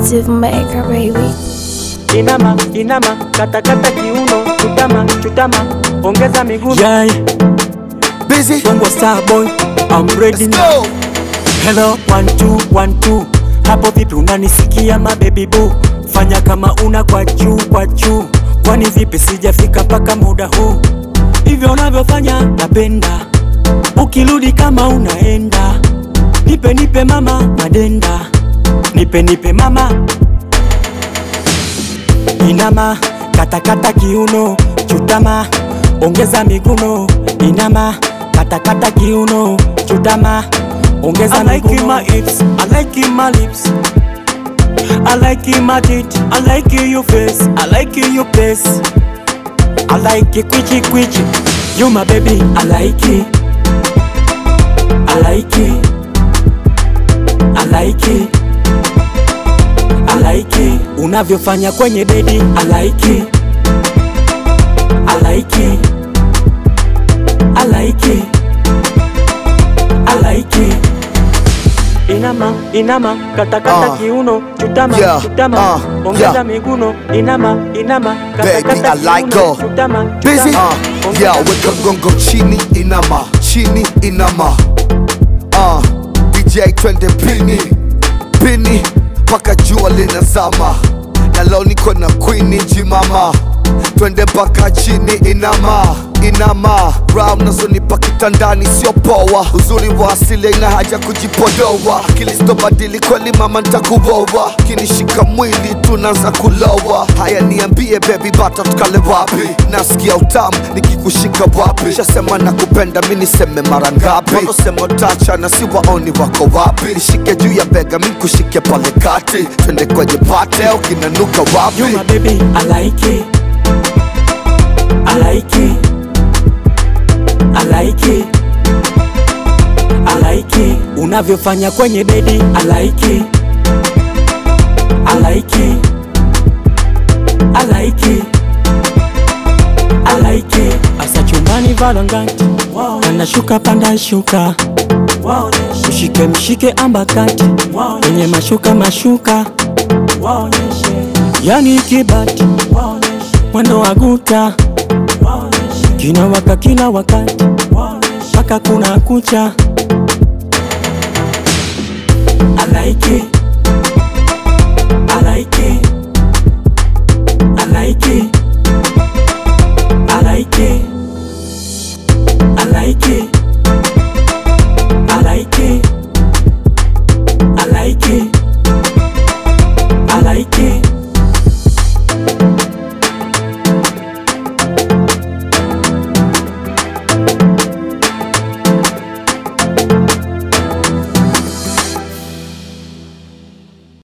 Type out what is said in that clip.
Creative maker, baby. Inama, inama, katakata kiuno, chutama, chutama, ongeza miguno. Yeah, Busy. Bongo Star Boy, I'm ready Let's now. go. Hello, one two, one two. Hapo vipi unanisikia ma baby boo? Fanya kama una kwa juu kwa juu. Kwani vipi sijafika mpaka muda huu? Hivyo unavyofanya napenda. Ukirudi kama unaenda. Nipe nipe mama madenda. Nipe nipe mama. Inama, katakata kiuno, chutama, ongeza miguno. Inama, katakata kiuno, chutama, ongeza I like miguno. my hips, I like my lips. I like my teeth, I like your face, I like your face. I like it quichi quichi. You my baby, I like it. I like it. I like it. I like it. Unavyofanya kwenye bedi, I like it. I like it. I like it. I like it. Inama, inama, katakata Uh, kiuno, chutama, yeah, chutama, uh, ongeza yeah. miguno. Inama, inama, Baby, katakata I like kiuno, her. chutama, Busy. chutama, Uh, ongeza yeah, weka gongo chini inama, chini inama. Uh, DJ twende pini, pini mpaka jua linazama. Na leo niko na queen jimama, twende mpaka chini inama, inama. Raha unazonipa kitandani sio poa, uzuri wa asili ina haja kujipodoa. Akili sitobadili kweli mama, ntakuoa kinishika mwili tunaanza kulowa. Haya niambie baby, bata tukale wapi? Nasikia utamu nikikushika wapi? Shasema nakupenda mi niseme mara ngapi? Wanaosema utachana si waoni wako wapi? Nishike juu ya bega mi kushike pale kati, twende kwenye pate ukinanuka wapi? You my baby, I like it. I like it. I like it. I like it. Unavyofanya kwenye bedi, I like it. I like it. I like it. I like it. Asa chumbani valangati, anashuka panda shuka, mshike mshike ambakati, kwenye mashuka mashuka, yani kibati, mwendo wa guta, kinawaka kila wakati, mpaka kuna kucha. I like it. I like it. I like it. I like it. I like it.